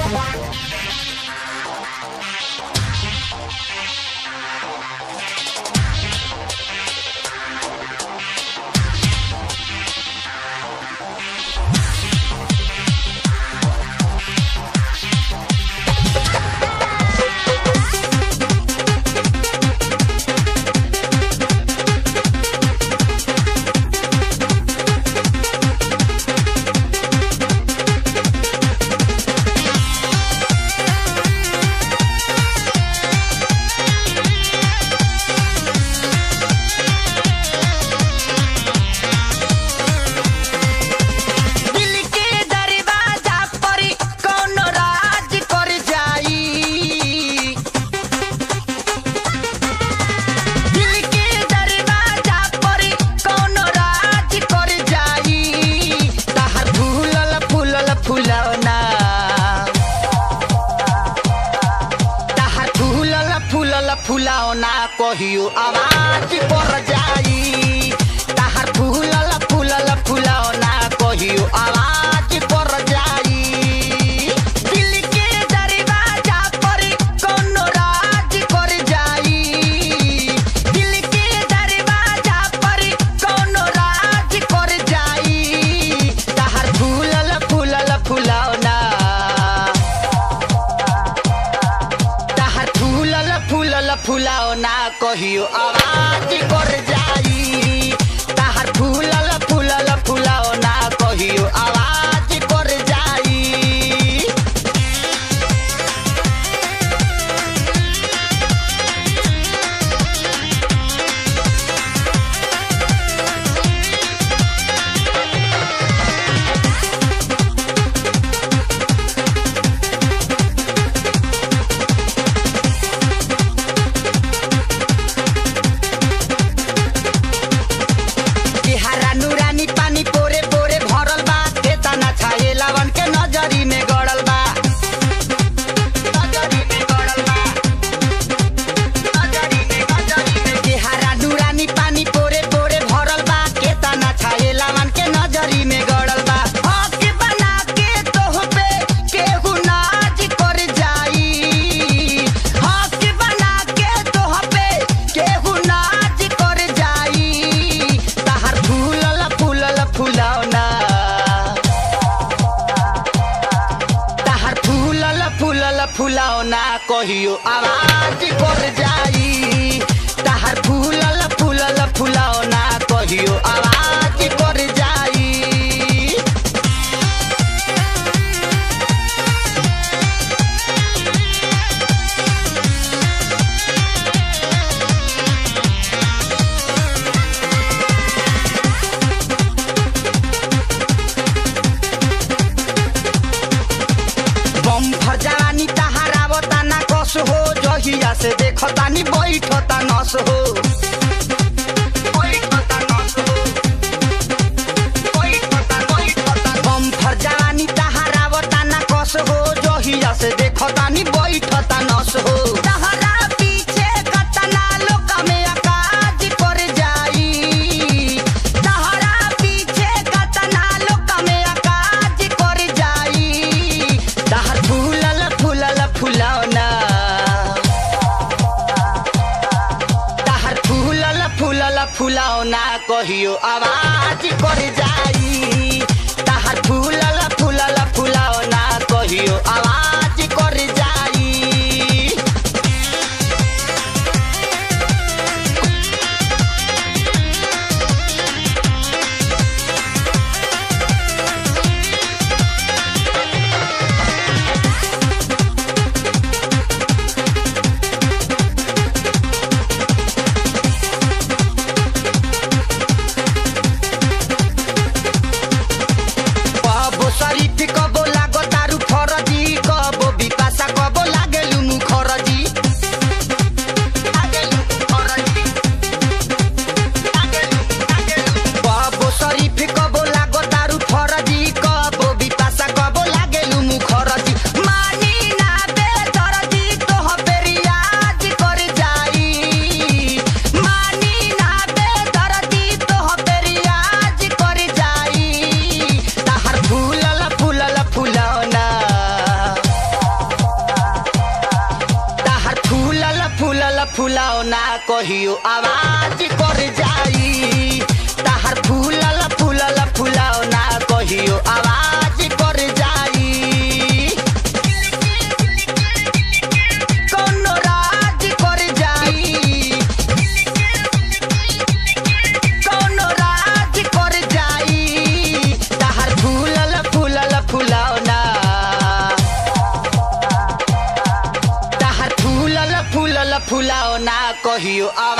दिल के दरवाजा पर कौनो राज कर जाई दिल के दरवाजा पर कौनो राज कर जाई तहर फूलल फूलल फुलौना तहर फूलल फूलल फुलौना कहियो आवाज पर जाई तहर फूलल फूलल फुलौना कहियो आवाज पर जाई दिल के दरवाजा पर कौनो राज कर जाई दिल के दरवाजा पर कौनो राज कर जाई तहर फूलल फूलल फुलौना तहर फूलल फूलल फुलौना कहियो आवाज कर जाई तहर फूलल फूलल फुलौना कहियो आवाज कर जाई कि हरा नूरानी पानी पोरे पोरे भरल बा केतना छाए लवन के नजरी में गड़ल बा नजरी में गड़ल बा नजरी में नजरी में कि हरा नूरानी पानी पोरे पोरे भरल बा केतना छाए लवन के नजरी में गड़ल बा हक बना के तोह पे केहू नाच कर जाई हक बना के तोह पे केहू नाच कर जाई तहर फूलल फूलल फुलौना तहर फूलल फूलल फुलौना कहियो आवाज कर जाई तहर फूलल फूलल फुलौना कहियो आवाज कर जाई बम फरजानी तहारावता ना कस हो जहिया से देखतानी बैठता नस हो बैठता नस हो। बैठता- बैठता। बम फरजानी तहारावता ना कस हो जहिया से देखतानी बैठता नस हो तहरा पीछे कतना लोक में अकाज कर जाई तहरा पीछे कतना लोक में अकाज कर जाई तहर फूलल फूलल फुलौना तहर फूलल फूलल फुलौना कहियो आवाज कर जाई तहर फूलल फूलल फुलौना कहियो आवाज कर जाई कहियो आवाज कर जाई ताहर फूलल फूलल फुलाओ ना कहियो आवाज कर जाई कौनो राज कर जाई कौनो राज कर जाई ताहर फूलल फूलल फुलाओ ना ताहर फूलल फूलल फुलाओ ना कहियो आवाज